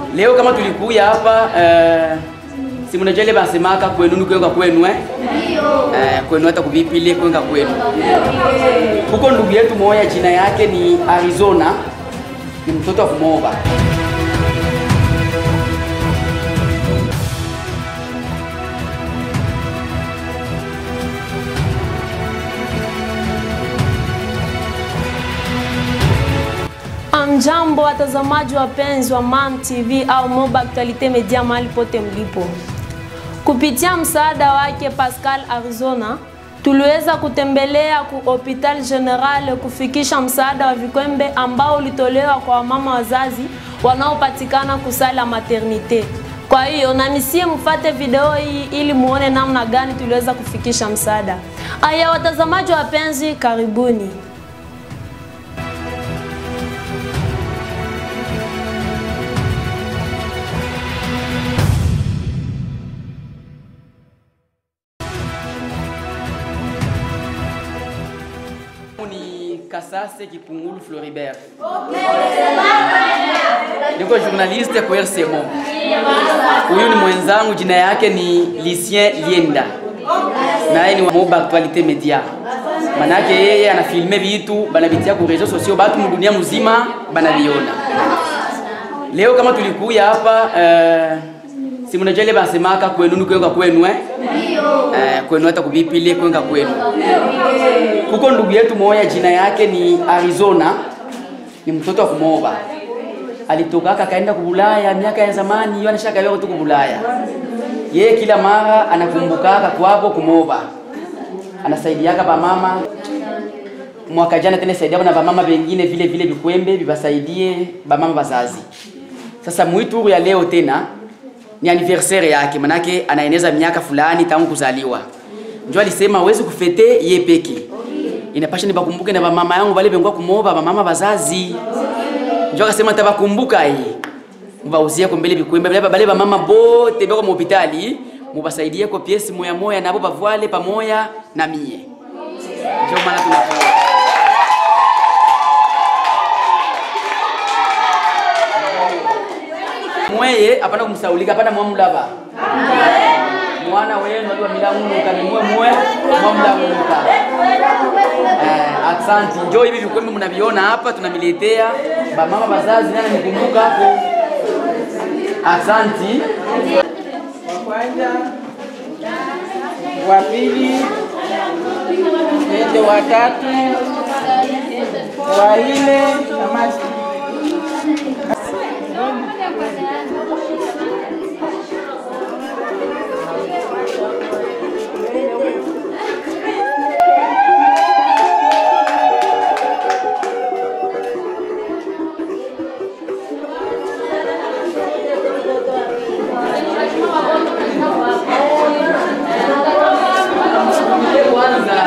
Leo kama tulikuya hapa uh, si mnajua ile basemaka kwenu ni kwenga kwenu eh? Eh, kwenu hata kuvipile kwenga kwenu. Huko ndugu yetu moya jina yake ni Arizona, ni mtoto wa kumoba. Amjambo watazamaji wapenzi wa MAM TV au Moba Actualite Media mahali pote mlipo. Kupitia msaada wake Pascal Arizona, tuliweza kutembelea ku Hopital General kufikisha msaada wa vikwembe ambao ulitolewa kwa wamama wazazi wanaopatikana kusala maternite. Kwa hiyo na nisie mfate video hii ili muone namna gani tuliweza kufikisha msaada. Aya, watazamaji wapenzi, karibuni. ni Kasase Kipungulu Floribert. Niko journaliste kwa RCMO. Huyu ni mwenzangu, jina yake ni Lucien Lienda, naye ni wa Moba Actualite Media. Manake yeye anafilme vitu banavitia ku reseaux sociaux, batu mudunia muzima banaviona. Leo kama tulikuya hapa uh, si mnajua ile basemaka kwenu ni kwenga kwenu eh? Eh, kwenu hata kuvipile kwenga kwenu. Kuko ndugu yetu moya jina yake ni Arizona, ni mtoto wa kumoba. Alitokaka kaenda kubulaya miaka ya zamani, hiyo anashaka leo tu kubulaya. Yeye kila mara anakumbukaka kwabo kumoba, anasaidiaka bamama. Mwaka jana tena saidia na bamama wengine vile vile vikwembe vibasaidie bamama bazazi. Sasa mwituru ya leo tena ni anniversaire yake, manake anaeneza miaka fulani tangu kuzaliwa. Njo alisema hawezi kufete ye peke inapasha nibakumbuke na bamama yangu bale bengwa kumoba bamama bazazi. Njo akasema tabakumbuka hii mubauzie ko mbele bikwembe bale bale bamama bote beko mu hospitali mubasaidie ko piesi moya moya nabo bavwale pamoya na mie. Njo maana tunakuwa mweye apana kumsaulika apana mwamulaba mwana wenu aliwa milamunuka ni mwe mwe mwamulamunuka eh, aksanti njo hivi vikwembe mnaviona hapa tunamiletea bamama bazazi nana nikumbuka hapo aksanti wa kwanza, wa pili, ende wa tatu, wa nne na masi. kwanza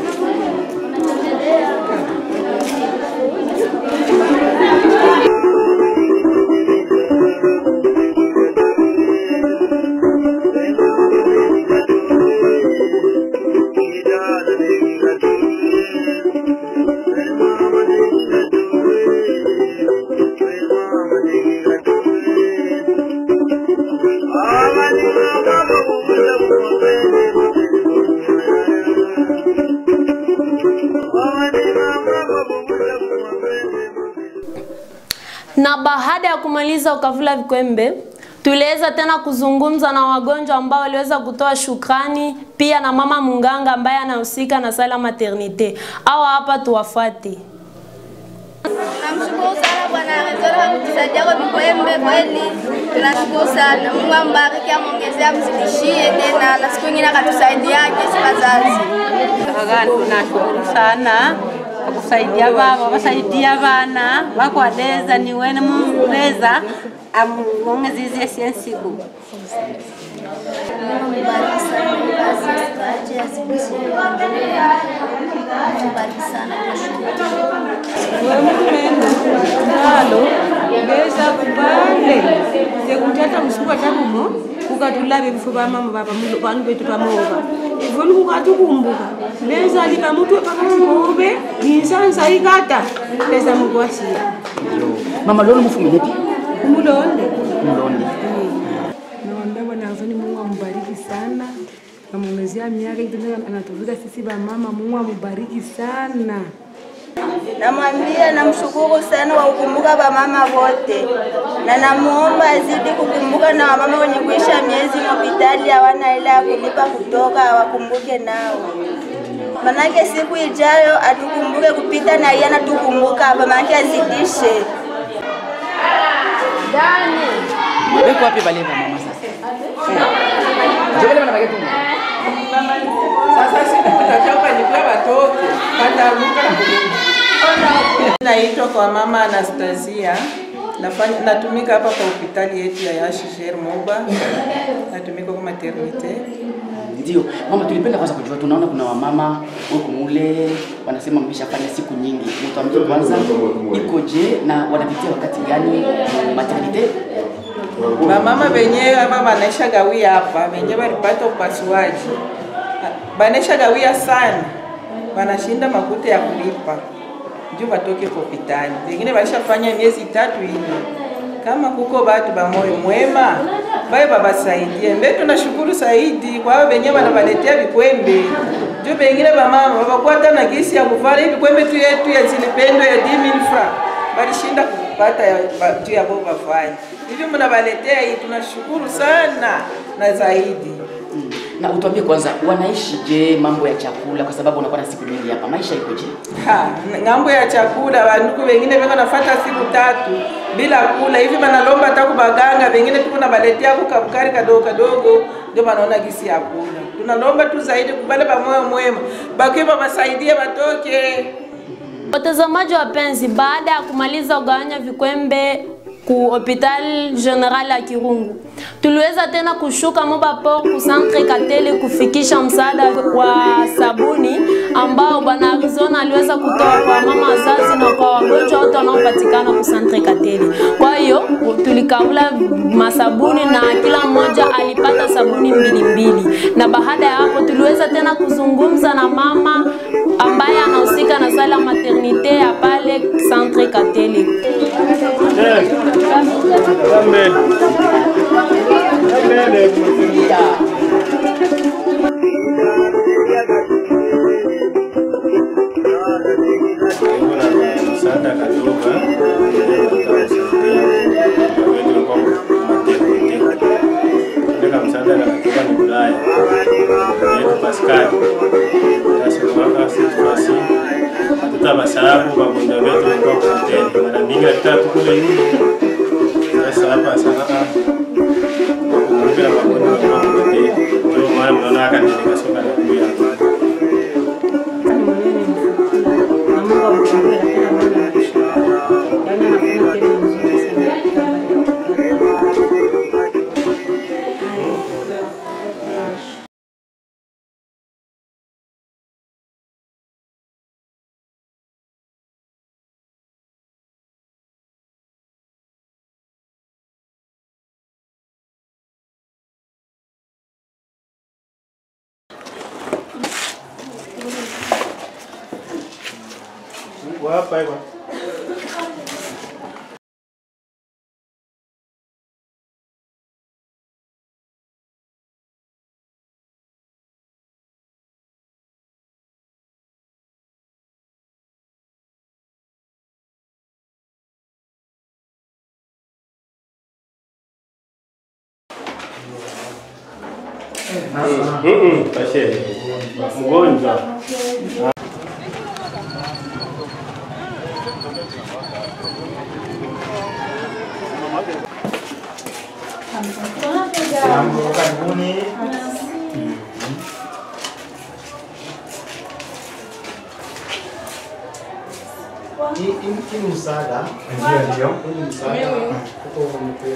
Na baada ya kumaliza ukavula vikwembe, tuliweza tena kuzungumza na wagonjwa ambao waliweza kutoa shukrani, pia na mama munganga ambaye anahusika na sala maternite. Au hapa tuwafuate. Namshukuru sana Bwana Arizona kwa kutusaidia kwa vikwembe, kweli tunashukuru sana. Mungu ambariki, amwongezee, amzidishie tena, na siku nyingine akatusaidiaje si wazazi. Kaka, tunashukuru sana kwa kusaidia baba, wasaidia bana bakwaleza niwene muleza amwongezizie siensiku nalo beza kubale sekuthatha msuka tabumo ukatulabe bifo bamama baba bantu bethu bamoba ivoni kukathi ukumbuka lezali kamutu phakathi kobe yinsansa ikata beza mukwasiya mama lolo mufumile pi umulonde namwongezea miaka itena anatuvika sisi bamama. Mungu amubariki sana. Namwambia namshukuru sana kwa kukumbuka wamama wote, na namuomba azidi kukumbuka na wamama wenye kuisha miezi hospitali hawana hela ya kulipa kutoka, awakumbuke nao, manake siku ijayo atukumbuke kupita na yeye anatukumbuka hapa, manake azidishe. Beko wapi bale ba mama sasa? Ndio wale wanabaki tu. Sasa siku tutachapa ni kwa watoke wataruka na kurudi. Naitwa kwa mama Anastasia. Nafanya, natumika hapa kwa hospitali yetu ya Yashisher Moba. Natumika kwa maternite. Ndio. Mama tulipenda kwanza kujua tunaona kuna wamama huko mule wanasema mmeshafanya siku nyingi. Mtuambie kwanza ikoje na wanapitia wakati gani maternite? Bamama wenyewe hapa wanaisha gawia hapa, wenyewe walipata upasuaji, wanaisha gawia sana, wanashinda makuta ya kulipa juu watoke kwa hospitali. Wengine walishafanya miezi tatu hivi. Kama kuko batu ba moyo mwema baye babasaidie. Mbe tunashukuru zaidi kwa hao wenyewe wanawaletea vikwembe juu wengine bamama wabakuwa hata na gisi ya kuvala hivi vikwembe tu yetu ya zilipendo ya 10000 francs walishinda kupata ya ba- juu ya boba fanya hivi, mnawaletea hii, tunashukuru sana na zaidi. Na utuambie kwanza wanaishi je mambo ya chakula kwa sababu unakuwa na siku nyingi hapa. Maisha ikoje? Ha, ng'ambo ya chakula wanduku wengine weko nafata siku tatu bila kula hivi, banalomba hata kubaganga, wengine tuko nabaletea kukabukari kadogo kadogo, ndio banaona gisi ya kula. Tunalomba tu zaidi kubale pamoyo mwema, bakiwa basaidie batoke Watazamaji wapenzi, baada ya kumaliza kugawanya vikwembe ku hopital general ya Kirungu, tuliweza tena kushuka Moba Port ku centre Kateli kufikisha msaada wa sabuni ambao bwana Arizona aliweza kutoa kwa mama wazazi na kwa wagonjwa wote wanaopatikana ku centre Kateli. Kwa hiyo tulikaula masabuni na kila mmoja alipata sabuni mbili mbili, na baada ya hapo tuliweza tena kuzungumza na mama ambaye anahusika na sala maternite ya pale centre Kateli. kuna msaada kadogo katika msaada katika ni Ulaya yetu Pascal tasimaka situasi tutabasabu wagonjwa wetu walikuwa kuteni mara mingi hatutatu kule yule sasa hapa sasa kumbira wagonjwa walikuwa kuteni ndio maana mnaona akaendelea soka na kuya hapa hapa Pashe mgonjwa Jambo, karibuni. Hii hii- hii ni msaada. Ndio, ndio. Hii ni msaada. Huko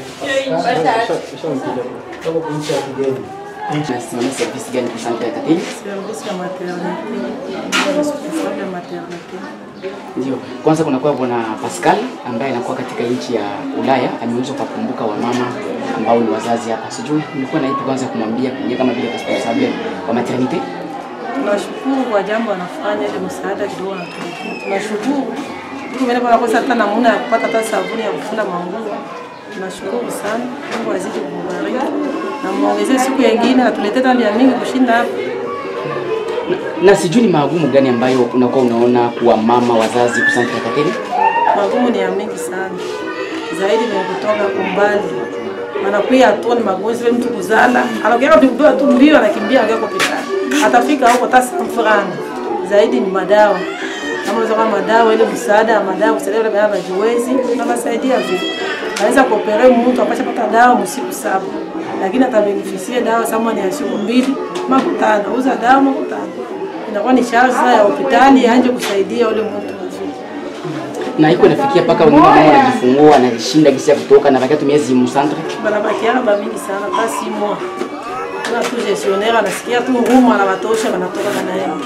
kutoka kwa nchi ya kigeni. Nasimamia service gani kwa centre ya Kateli? service ya maternite, hospitali ya maternite. Ndio. Kwanza kunakuwa bwana Pascal ambaye anakuwa katika nchi ya Ulaya, ameweza kuwakumbuka wamama ambao ni wazazi hapa. Sijui nilikuwa na ipi kwanza kumwambia pengine kama vile responsable wa maternite. Tunashukuru kwa jambo anafanya ile msaada kidogo anatuletea. Tunashukuru. Tumeona bwana kosa hata namna ya kupata hata sabuni ya kufula manguo. Tunashukuru sana, Mungu azidi kubariki na muongezee siku nyingine, atuletee tali ya mingi kushinda hapa. Na sijui ni magumu gani ambayo unakuwa unaona kuwa mama wazazi kusanta kateni? Magumu ni ya mingi sana zaidi, ni kutoka kumbali anakuya tu ni magonjwa vile mtu kuzala anakuya kupiga tu mbio anakimbia anakuya hospitali atafika huko tasa mfurana zaidi ni madawa kama unaweza kama madawa ile msaada wa madawa kusaidia wale baba jiwezi tunawasaidia vile anaweza kuopere mtu apasha pata dawa msiku saba lakini atabenefisie dawa sama ni ya siku mbili makutano uza dawa makutano inakuwa ni charge sasa ya hospitali anje kusaidia ule mtu mzuri Na iko inafikia mpaka wengine mama wanajifungua anashinda gisi ya kutoka na bakia tu miezi msantre. banabakiana bamingi sana ta si mois na tu gestionnaire anasikia tu ngumu anawatosha wanatoka wanaenda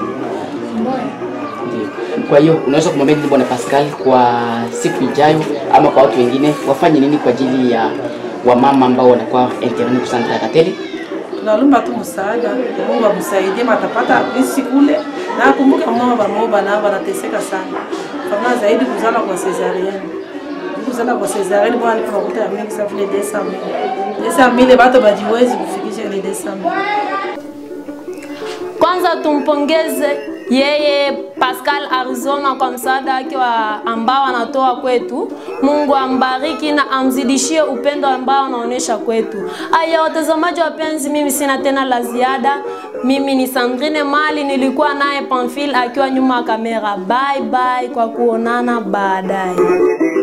Ndio. Kwa hiyo unaweza kumwambia nini bwana Pascal kwa siku ijayo ama kwa watu wengine wafanye nini kwa ajili ya wamama ambao wanakuwa interni kusanta kateli? tunalomba tu msaada Mungu amsaidie matapata isi kule na akumbuka mama bamoba nao wanateseka sana kama zaidi kuzala kwa cesarienne kuzala kwa cesarienne bwana alipa makuta ya mingi sana vile 200 200 bato bajiwezi kufikisha ile 200 Kwanza tumpongeze yeye Pascal Arizona kwa msaada wake wa ambao anatoa kwetu. Mungu ambariki na amzidishie upendo ambao anaonyesha kwetu. Aya, watazamaji wapenzi, mimi sina tena la ziada. Mimi ni Sandrine Mali, nilikuwa naye Pamphile akiwa nyuma ya kamera. Bye bye, kwa kuonana baadaye.